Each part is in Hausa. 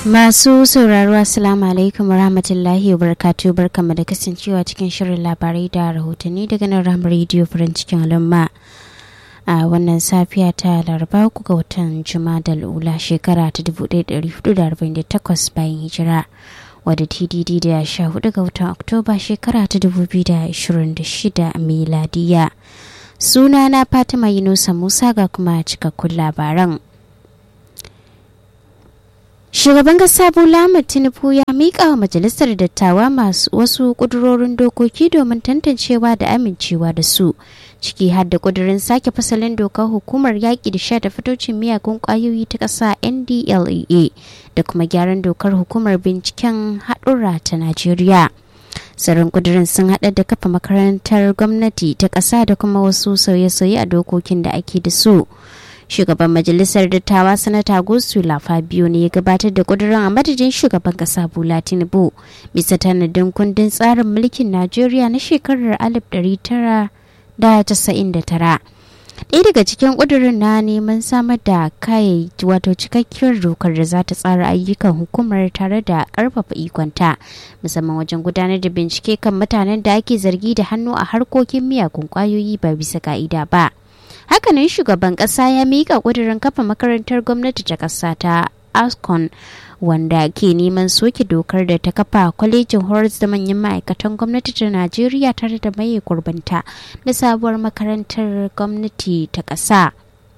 Masu sauraro Assalamu alaikum warahmatullahi wabarakatuh barkamu da kasancewa cikin shirin labarai da rahotanni daga nan ramar rediyo farin cikin al'umma. A wannan safiya ta laraba uku ga watan Jumadal Ula shekara ta 1448 bayan hijira wadda TDD da sha hudu ga watan Oktoba shekara ta 2026 miladiya. Sunana Fatima Yunusa Musa ga kuma cikakkun labaran. Shugaban kasa Bola Tinubu ya miƙa wa majalisar dattawa masu wasu ƙudurorin dokoki domin tantancewa da amincewa da su, ciki har da ƙudurin sake fasalin dokar hukumar yaƙi da sha da fitocin miyagun ƙwayoyi ta ƙasa NDLEA da kuma gyaran dokar hukumar binciken haɗura ta Najeriya. Tsarin ƙudurin sun haɗa da kafa makarantar gwamnati ta ƙasa da kuma wasu sauye-sauye a dokokin da ake da su. shugaban majalisar dattawa sanata gosula fabio ne ya gabatar da kudurin a madadin shugaban kasa bola tinubu bisa tanadin kundin tsarin mulkin najeriya na shekarar 1999 ɗaya daga cikin ƙudurin na neman samar da kayayyaki wato cikakkiyar dokar da za ta tsara ayyukan hukumar tare da ƙarfafa ikonta musamman wajen gudanar da bincike kan mutanen da ake zargi da hannu a harkokin miyagun ƙwayoyi ba bisa ka'ida ba. hakanan shugaban kasa ya mika kudirin kafa makarantar gwamnati ta kasa ta ascon wanda ke neman soke dokar da ta kafa kwalejin horas da manyan ma'aikatan gwamnati ta najeriya tare da maye gurbanta da sabuwar makarantar gwamnati ta kasa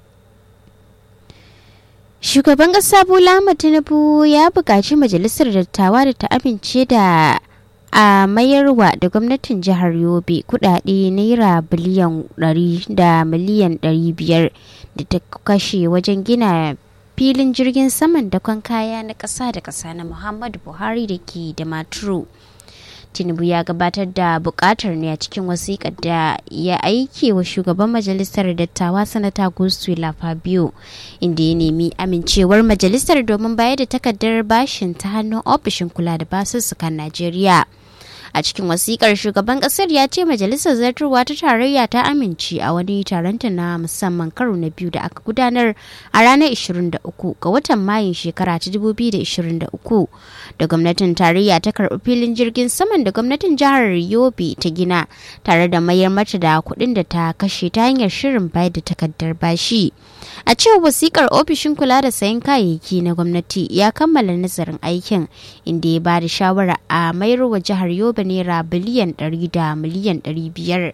shugaban kasa bola tinubu ya buƙaci majalisar dattawa da ta amince da a mayarwa da gwamnatin jihar yobe kudade naira biliyan 100 da miliyan 500 da ta kashe wajen gina filin jirgin saman dakon kaya na ƙasa da ƙasa na muhammadu buhari da ke da maturu tinubu ya gabatar da bukatar ne a cikin wasiƙar da ya aike wa shugaban majalisar dattawa sanata gustula fabio inda ya nemi amincewar majalisar domin bayar da takardar bashin ta hannun ofishin kula da basussukan najeriya a cikin wasikar shugaban kasar ya ce majalisar zartarwa ta tarayya ta amince a wani taronta na musamman karo na biyu da aka gudanar a ranar 23 ga watan mayun shekara ta 2023 da gwamnatin tarayya ta karbi filin jirgin saman da gwamnatin jihar yobe ta gina tare da mayar mata da kuɗin da ta kashe ta hanyar shirin bayar da takardar bashi a cewar wasikar ofishin kula da sayan kayayyaki na gwamnati ya kammala nazarin aikin inda ya ba da shawara a mayar wa jihar yobe raba naira biliyan 100 da miliyan 500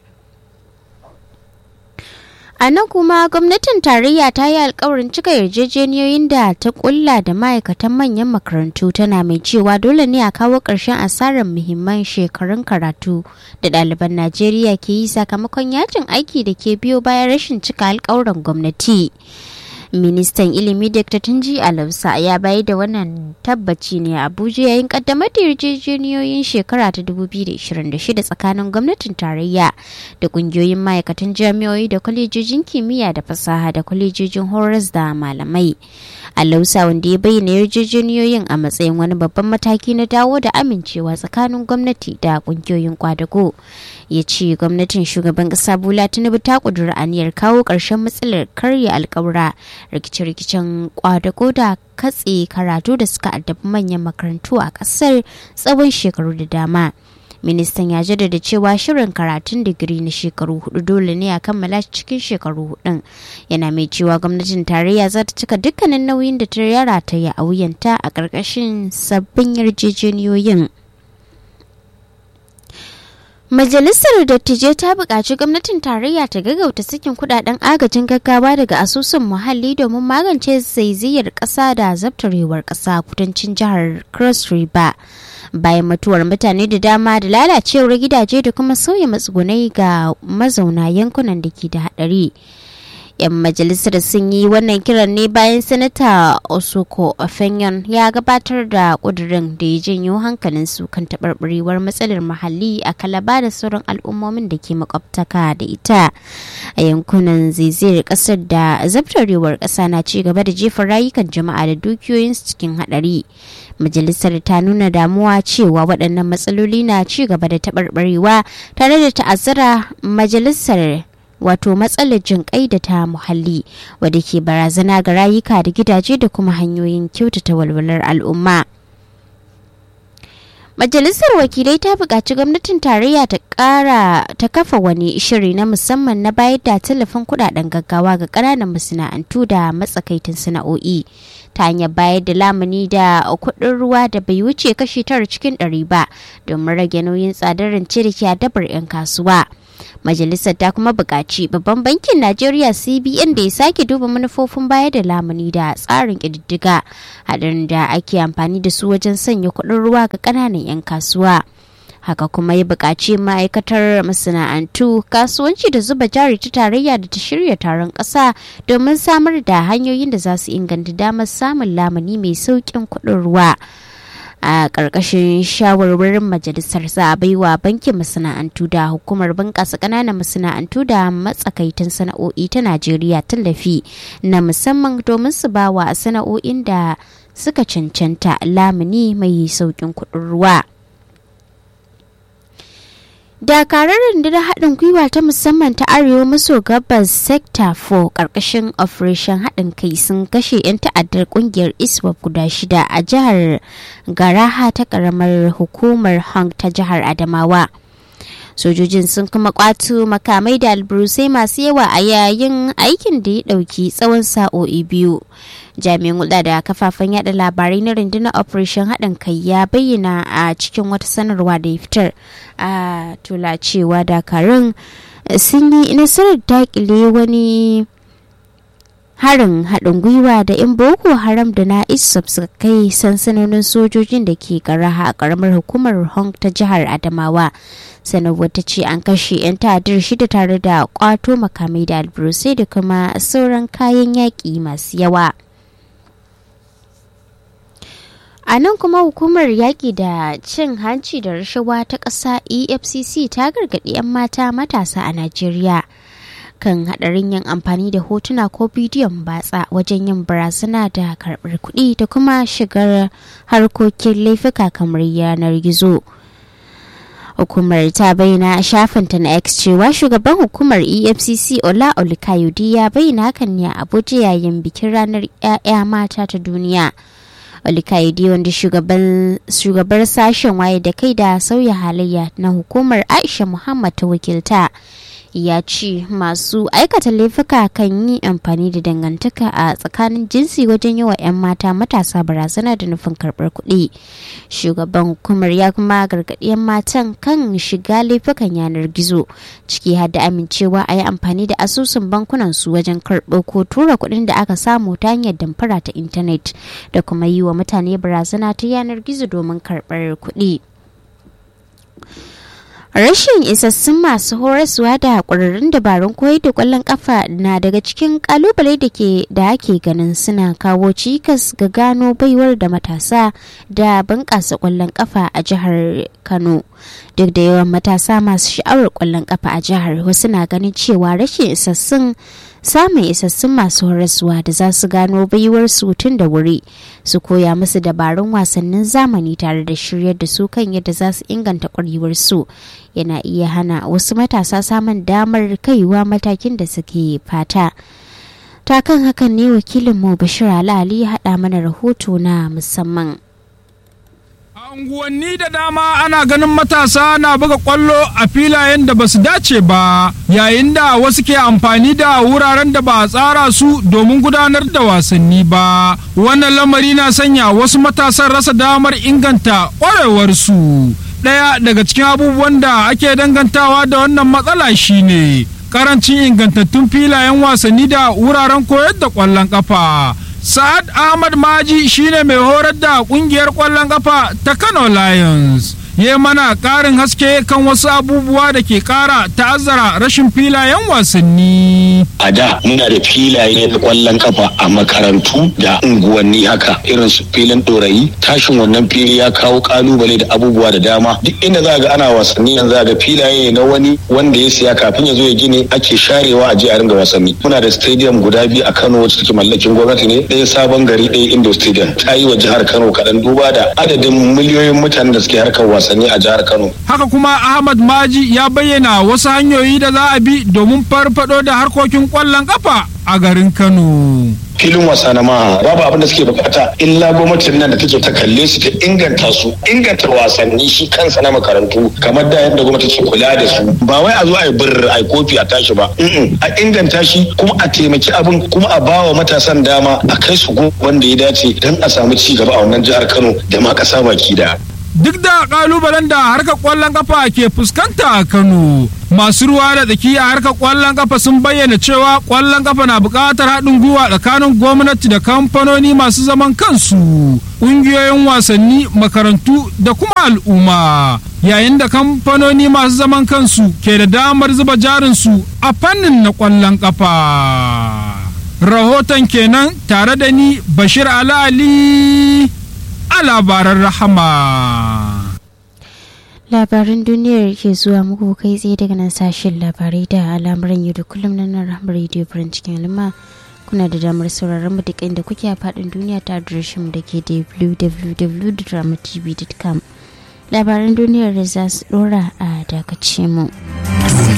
a nan kuma gwamnatin tarayya ta yi alkawarin cika yarjejeniyoyin da ta kulla da ma'aikatan manyan makarantu tana mai cewa dole ne a kawo ƙarshen asarar muhimman shekarun karatu da ɗaliban najeriya ke yi sakamakon yajin aiki da ke biyo bayan rashin cika alkawuran gwamnati. ministan ilimi dr tunji alausa ya bayar da wannan tabbaci ne a abuja yayin kaddamar da yarjejeniyoyin shekara ta 2026 tsakanin gwamnatin tarayya da kungiyoyin ma'aikatan jami'o'i da kwalejojin kimiyya da fasaha da kwalejojin horas da malamai alausa wanda ya bayyana yarjejeniyoyin a matsayin wani babban mataki na dawo da amincewa tsakanin gwamnati da kungiyoyin kwadago ya ce gwamnatin shugaban kasa bola tinubu ta kudura aniyar kawo ƙarshen matsalar karya alkawura rikice-rikicen kwadago da katse karatu da suka addabi manyan makarantu a kasar tsawon shekaru da dama ministan ya jaddada cewa shirin karatun digiri na shekaru hudu dole ne a kammala cikin shekaru hudun yana mai cewa gwamnatin tarayya za ta cika dukkanin nauyin da ta yara ta yi a wuyanta a ƙarƙashin sabbin yarjejeniyoyin Majalisar Dattijai ta buƙaci gwamnatin tarayya ta gaggauta sakin kudaden agajin gaggawa daga asusun muhalli domin magance zaizayar ƙasa da zabtarewar ƙasa kudancin jihar Cross River. Bayan mutuwar mutane da dama da lalacewar gidaje da kuma sauya matsugunai ga mazauna yankunan da ke da haɗari. 'yan majalisar sun yi wannan kiran ne bayan sanata osoko ofenyon ya gabatar da kudirin da ya janyo hankalin su kan taɓarɓarewar matsalar muhalli a kalaba da sauran al'ummomin da ke makwabtaka da ita a yankunan zaizayar ƙasar da zabtarewar ƙasa na ci gaba da jefa rayukan jama'a da dukiyoyinsu cikin haɗari majalisar ta nuna damuwa cewa waɗannan matsaloli na ci gaba da taɓarɓarewa tare da ta'azzara majalisar wato matsalar jinƙai da ta muhalli wadda ke barazana ga rayuka da gidaje da kuma hanyoyin kyautata walwalar al'umma. Majalisar wakilai ta buƙaci gwamnatin tarayya ta ƙara ta kafa wani shiri na musamman na bayar da tallafin kuɗaɗen gaggawa ga ƙananan masana'antu da matsakaitin sana'o'i ta hanyar bayar da lamuni da kuɗin ruwa da bai wuce kashi tara cikin ɗari ba domin rage nauyin tsadar rance da ke dabar 'yan kasuwa. Majalisar ta kuma buƙaci babban bankin Najeriya CBN da ya sake duba manufofin bayar da lamuni da tsarin ƙididdiga haɗin da ake amfani da su wajen sanya kuɗin ruwa ga ƙananan 'yan kasuwa. Haka kuma ya buƙaci ma'aikatar masana'antu kasuwanci da zuba jari ta tarayya da ta shirya taron ƙasa domin samar da hanyoyin da za su inganta damar samun lamuni mai sauƙin kuɗin ruwa. a ƙarƙashin shawarwarin majalisar za a baiwa bankin masana'antu da hukumar bunƙasa ƙananan masana'antu da matsakaitan sana'o'i ta najeriya tallafi na musamman domin su ba wa sana'o'in da suka cancanta lamuni mai sauƙin kuɗin ruwa dakarar rundunar haɗin gwiwa ta musamman ta arewa maso gabas sector 4 ƙarƙashin operation haɗin kai sun kashe 'yan ta'addar ƙungiyar iswap guda shida a jihar garaha ta ƙaramar hukumar hong ta jihar adamawa sojojin sun kuma kwato makamai da alburusai masu yawa a yayin aikin da ya ɗauki tsawon sa'o'i biyu jami'in hulɗa da kafafen yada labarai na rundunar operation haɗin kai ya bayyana a cikin wata sanarwa da ya fitar a tula cewa dakarun sun yi nasarar dakile wani harin haɗin gwiwa da 'yan boko haram da na isop suka kai sansanonin sojojin da ke karaha a ƙaramar hukumar hong ta jihar adamawa sanarwar ta ce an kashe 'yan ta'addar shida tare da kwato makamai da alburusai da kuma sauran kayan yaƙi masu yawa a nan kuma hukumar yaƙi da cin hanci da rashawa ta ƙasa efcc ta gargaɗi 'yan mata matasa a najeriya kan haɗarin yin amfani da hotuna ko bidiyon batsa wajen yin barazana da karɓar kuɗi da kuma shigar harkokin laifuka kamar yanar gizo. hukumar ta bayyana a shafinta na x cewa shugaban hukumar efcc ola olikayodi ya bayyana hakan ne a abuja yayin bikin ranar 'ya'ya mata ta duniya olikayodi wanda shugabar sashen waye da kai da sauya halayya na hukumar aisha muhammad ta wakilta ya ce masu aikata laifuka kan yi amfani da dangantaka a tsakanin jinsi wajen yi wa 'yan mata matasa barazana da nufin karɓar kuɗi shugaban hukumar ya kuma gargaɗi 'yan matan kan shiga laifukan yanar gizo ciki har da amincewa a yi amfani da asusun bankunan su wajen karɓo ko tura kuɗin da aka samu ta hanyar damfara ta intanet da kuma yi wa mutane barazana ta yanar gizo domin karɓar kuɗi. Rashin isassun masu horaswa da ƙwararrun dabarun koyar da ƙwallon ƙafa na daga cikin ƙalubale da ke da ake ganin suna kawo cikas ga gano baiwar da matasa da bunƙasa ƙwallon ƙafa a jihar Kano. Duk da yawan matasa masu sha'awar ƙwallon ƙafa a jihar wasu na ganin cewa rashin isassun samun isassun masu horaswa da za su gano baiwar su tun da wuri su koya musu dabarun wasannin zamani tare da shiryar da su kan yadda za su inganta ƙwarewar su yana iya hana wasu matasa samun damar kaiwa matakin da suke fata ta kan hakan ne wakilinmu bashir ali ya haɗa mana rahoto na musamman unguwanni da dama ana ganin matasa na buga kwallo a filayen da basu dace ba yayin da wasu ke amfani da wuraren da ba a tsara su domin gudanar da wasanni ba wannan lamari na sanya wasu matasan rasa damar inganta ƙwarewarsu ɗaya daga cikin abubuwan da ake dangantawa da wannan matsala shine karancin ingantattun filayen wasanni da wuraren koyar da ƙwallon ƙafa Sa'ad Ahmad Maji shine mai horar da kungiyar ƙwallon ƙafa ta Kano Lions. ya mana ƙarin haske kan wasu abubuwa da ke ƙara ta'azzara rashin filayen wasanni. A da muna da filaye na ƙwallon kafa a makarantu da unguwanni haka irin su filin ɗorayi tashin wannan fili ya kawo ƙalubale da abubuwa da dama duk inda za ga ana wasanni yanzu za ga filaye na wani wanda ya siya kafin ya zo ya gine ake sharewa a je a ringa wasanni. Muna da stadium guda biyu a Kano wacce take mallakin gwamnati ne ɗaya sabon gari ɗaya Indo Stadium ta yi wa jihar Kano kaɗan duba da adadin miliyoyin mutanen da suke harkar wasanni wasanni a jihar Kano. Haka kuma Ahmad Maji ya bayyana wasu hanyoyi da za a bi domin farfado da harkokin ƙwallon ƙafa a garin Kano. filin wasa na maha babu abin da suke bukata illa gwamnatin nan da take ta kalle su ta inganta su inganta wasanni shi kansa na makarantu kamar da yadda gwamnati ke kula da su ba wai a zo a yi bir a kofi a tashi ba a inganta shi kuma a taimaki abin kuma a bawa matasan dama a kai su wanda ya dace don a samu ci gaba a wannan jihar Kano da ma kasa baki da. duk da kalubalen da harkar kwallon kafa ke fuskanta a kano masu ruwa da tsaki a harkar kwallon kafa sun bayyana cewa kwallon kafa na buƙatar haɗin gwiwa tsakanin gwamnati da kamfanoni masu zaman kansu ƙungiyoyin wasanni makarantu da kuma al'umma yayin da kamfanoni masu zaman kansu ke da damar zuba jarinsu a fannin na kwallon kafa rahoton kenan tare da ni bashir ali a labaran rahama. Labaran duniyar ke zuwa muku kai tsaye daga nan sashen labarai da al'amuran yau da kullum na nan rahama radio farin cikin alma kuna da damar sauraron mu duk inda kuke a faɗin duniya ta adireshin da ke www.dramatv.com labaran duniyar da za su ɗora a dakace mu.